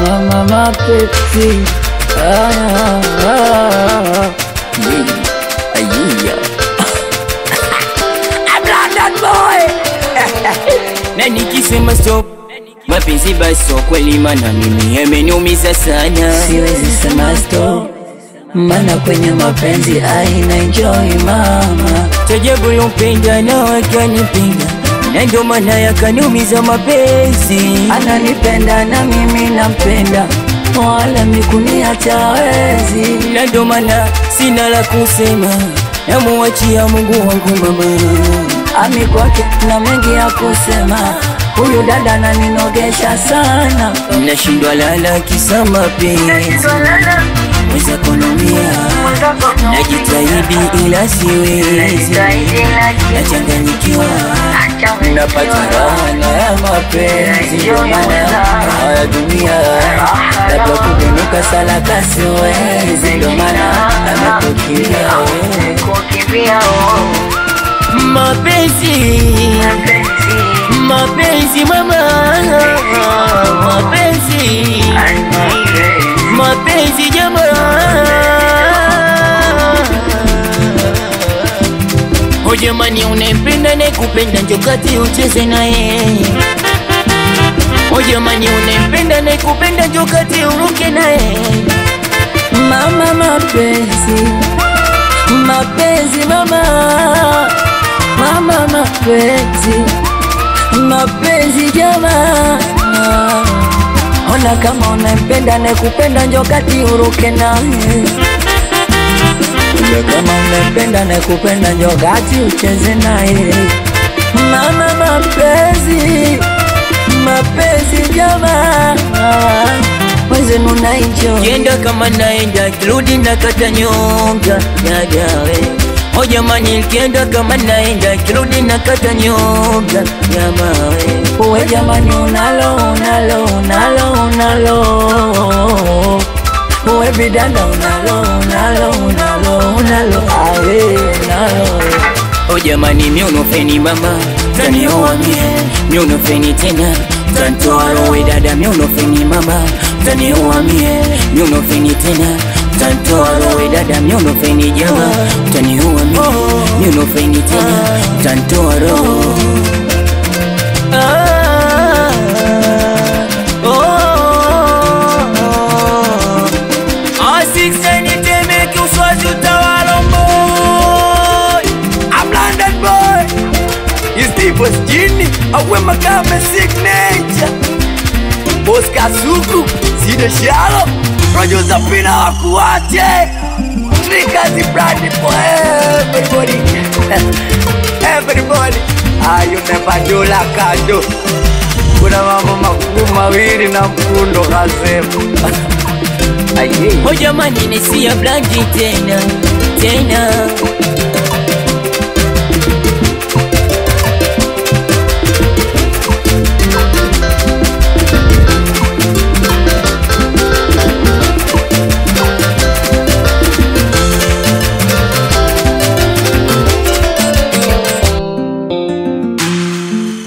mama mapenzi ah, ah, yeah, yeah. I'm London boy na nikisema stop mapenzi basi so kweli, mana mimi yameniumiza sana. siwezi sema stop mana kwenye mapenzi aina enjoy mama Tajabu lompenda na wakanipenda, na ndo maana yakaniumiza mapenzi. ananipenda na mimi nampenda wala mikuniacha wezi na ndo maana sina la kusema, namuachia Mungu wangu mama. ami kwake na mengi ya kusema huyu dada naninogesha sana Nashindwa lala kisa mapenzi, weza kunomia, najitahidi ila siwezi, nachanganyikiwa, napata raha ya mapenzi ndio maana haya dunia labda kubinuka salaka siwezi ndio maana amekukimbia wewe mapenzi mapenzi mama mapenzi mapenzi jamaa o jamani unempenda nekupenda njokati ucheze naye o jamani unempenda nekupenda njokati uruke naye mama mapenzi mapenzi mama mama mapenzi mapenzi jamaa ona kama unampenda nekupenda njokati uruke naye Ule kama unampenda nekupenda njokati ucheze naye mama mapenzi mapenzi jamaa mwenzenu naijo Kienda kama naenda kirudi na kata nyonga dadawe O jamani kienda kama naenda kirudi na kata nyonga jamawe uwe jamani unalo unalo unalo unalo uwe bidada unalo unalo unalo unalo awe unalo O jamani miunofeni mama tanioa mie miunofeni tena tantoa rowe dada miunofeni mama tanioa mie miunofeni tena tantoa rowe dada miunofeni jama tanioa mie miunofeni tena tantoa roho Ah, oh, Asixeni Temeke Uswazi utawala boy I'm London boy. It's Divas Jini. Awe makame signature. Oscar Suku. Sida Shallow. Rojo Zapina wakuache. Trikazi brandi for everybody. everybody. Ah, you never do like I do. Kuna mambo makuu mawili na mkundo kasema. Aye. O jamani nisia blandi tena tena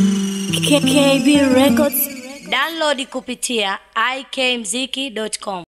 KKB Records. Download kupitia ikmziki.com.